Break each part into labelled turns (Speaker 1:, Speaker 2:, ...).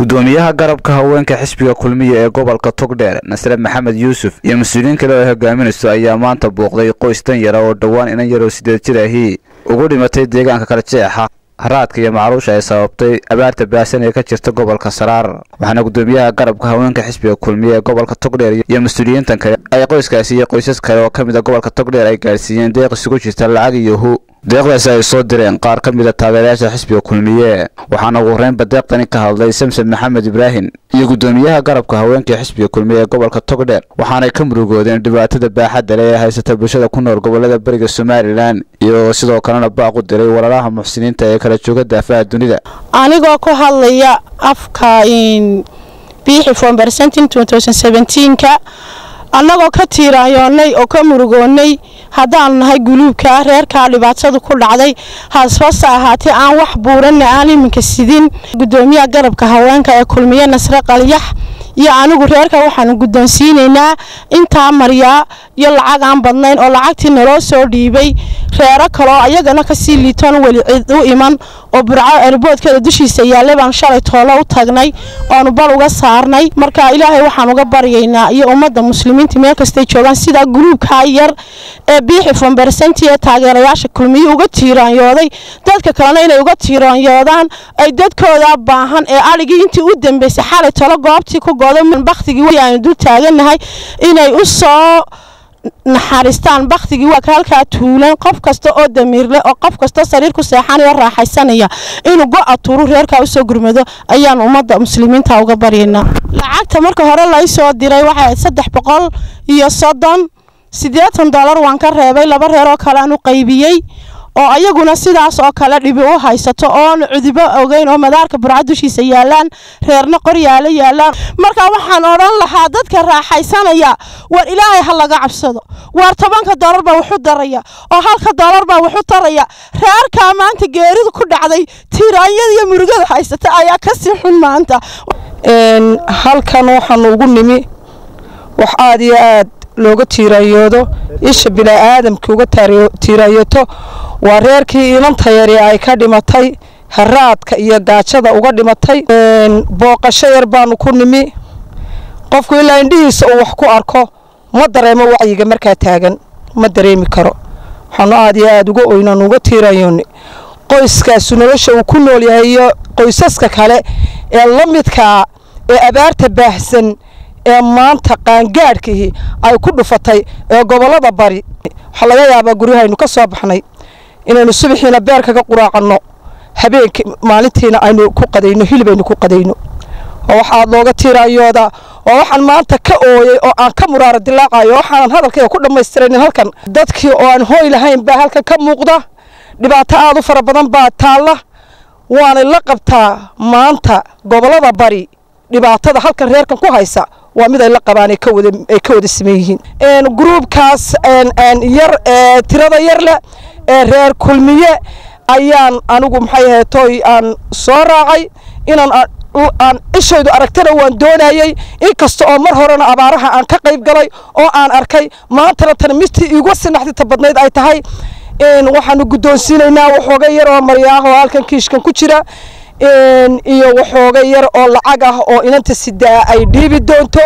Speaker 1: gudoomiyaha garabka haweenka xisbiga kulmiya ee gobolka togdheer nasre maxamed yuusuf iyo mas-uuliyiin kale oo hogaaminayso ayaa maanta booqday qoys dan yara oo dhowaan inan yaroo sideed jir ahii ugu dhimatay deegaanka kala jeexa haraadka iyo macluusha ay sababtay abaarta baasan ee ka jirta gobolka saraar waxaana gudoomiyaha garabka haweenka xisbiga kulmiya ee gobolka togdheer iyo mas-uuliyiintan kale ay qoyskaasi iyo qoysas kale oo ka mid a gobolka togdheer ay gaadhsiiyeen deeq isugu jirta lacag iyo hu deeqdaasi ay soo direen qaar ka mid a taageerayaasha xisbiga kulmiye waxaana ugu horreynba deeqdani ka hadlay samsen maxamed ibraahim iyo gudoomiyaha garabka haweenka xisbiga kulmiye ee gobolka togdheer waxaanay ka murugoodeen dhibaatada baaxadda leh ee haysata bulshada ku nool gobolada beriga somalilan iyagoo sidoo kalena baaq u diray walaalaha muxsiniinta ee kala jooga daafaha dunida
Speaker 2: anigoo ku hadlaya afka biixi fombersentin ka annagoo ka tiiraanyoonnay oo ka murugoonnay haddaanu nahay guluubka reerkaa dhibaatadu ku dhacday hasfase ahaatee aan wax buuranna aan iminka sidin gudoomiyaha garabka haweenka ee kulmiye nasre qalyax iyo anigu reerka waxaanu guddoonsiinaynaa intaa maryaa iyo lacag aan badnayn oo lacagtii naloo soo dhiibay reero kaloo ayagana kasii liitoon weli cid u iman oo burco erboodkeeda dushiisa yaallay baan shalay toolo u tagnay oonu bal uga saarnay marka ilaahay waxaan uga baryaynaa iyo ummadda muslimiinta meel kastay joogaan sidaa guluubkaa yar ee biixi fombersenti ee taageerayaasha kulmiye uga tiiraanyooday dadka kalena inay uga tiiraanyoodaan ay dadkooda baahan ee adhigii intii u dambeysay xalay tolo goobtii ku baktigii aanu dul taaganahay inay u soo naxariistaan baktigii waa halkaa tuulan qof kasta oo damiirle oo qof kastoo sariir ku seexanaya oo raaxaysanaya inuu go-a turu reerkaa usoo gurmado ayaan ummadda muslimiinta uga baryaynaa lacagta marka hore lai soo diray waxay ahayd saddex boqol iyo soddon siddeetan dollar waan ka reebay laba reer oo kale aan u qaybiyey oo ayaguna sidaas oo kale dhibi u haysato oona cudubo ogeyn oo madaarka burca dushiisa yaalaan reerna qoryaalo yaalaan marka waxaan odhan lahaa dadka raaxaysanaya war ilaahay ha laga cabsado waar tobanka doolar baa waxu daraya oo halka doolar baa waxu taraya reerkaa maanta geeridu ku dhacday tiiraanyada iyo murugada haysata ayaa kasii xun maanta
Speaker 3: halkan waxaanu ugu nimi wax aad iyo aad looga tiiraanyoodo isha bilaa-aadamka uga tiiraanyoto waa reerkii inanta yari ay ka dhimatay haraadka iyo gaajada uga dhimatay booqasho yar baanu ku nimi qofku ilaa indhihiisa uu wax ku arko ma dareemo wacyiga markaa taagan ma dareemi karo waxaanu aad iyo aad uga oynan uga tiiraanyooni qoyskaasu nolosha uu ku nool yahay iyo qoysaska kale ee la midkaa ee abaarta baahsan ee maanta qaangaadhkii ay ku dhufatay ee gobollada bari waxaa laga yaabaa guryahaynu ka soo baxnay inaynu subaxiina beer kaga quraacanno habeenkii maalintiina aynu ku qadayno hilib aynu ku qadayno oo waxaad looga tiiraayoodaa oo waxaan maanta ka ooyey oo aan ka muraaro dilaacayo waxaanan hadalkayga ku dhammaystiranin halkan dadkii oo aan hooy lahayn baa halkan ka muuqda dhibaato aad u fara badan baa taalla waanay la qabtaa maanta gobollada bari dhibaatada halkan reerkan ku haysa waa mid ay la qabaan ay ka wada siman yihiin gruubkaas yar ee tirada yar leh ee reer kulmiye ayaan anigu maxay ahayd tooy aan soo raacay inaan aan ishaydu aragtana waan doonayey inkasta oo mar horena abaaraha aan ka qayb galay oo aan arkay maantana tan mistii iigu sinaxdita badnayd ay tahay waxaanu guddoonsiinaynaa waxooga yar oo maryaah oo halkan kiishkan ku jira iyo waxooga yar oo lacag ah oo inanta sidaa ay dhiibi doonto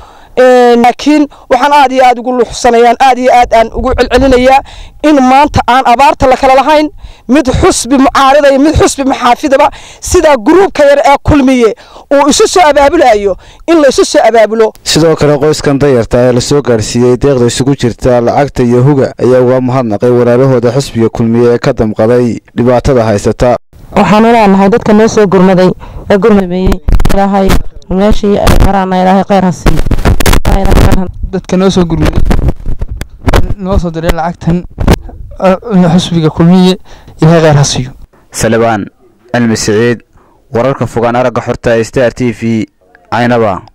Speaker 3: laakiin waxaan aad iyo aad ugu luuxsanayaan aad iyo aad aan ugu celcelinayaa in maanta aan abaarta la kala lahayn mid xusbi mucaaridaya mid xusbi maxaafidaba sidaa gruubka yar ee kulmiye uu isu soo abaabulayo in la isu soo abaabulo
Speaker 1: sidoo kale qoyskan dayarta ee lasoo gaarsiiyey deeqda isugu jirta lacagta iyo huga ayaa uga mahadnaqay walaalahooda xisbiga kulmiye ee ka damqaday dhibaatada haysata
Speaker 4: waxaanu leenahay dadka noo soo gurmaday ee gurmameeyey ilaahay meeshii ay maraana ilaahay kheyr ha siiyo
Speaker 5: dadka noo soo gurmaday noo soo diray lacagtan xusbiga kulmiye ilaahay kheyr ha siiyo
Speaker 1: salabaan cilmi siciid wararka fogaan aragga xorta star t v caynaba